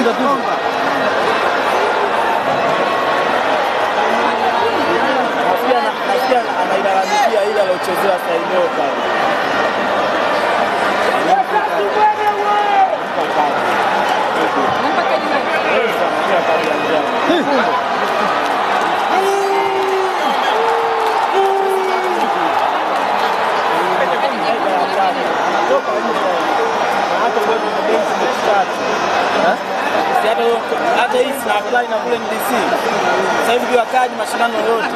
Nafikiri ana- nafikiri ana- anailalamikia ile aliochezewa Saidoo pale. Elsa anapewa kadi ya njano. Anatoka nje. Na hata wewe kwenye benchi mechi tatu. Si hata wewe- hata hii sina apply na kule NBC. Sasa hivi kiwa kadi mashindano yote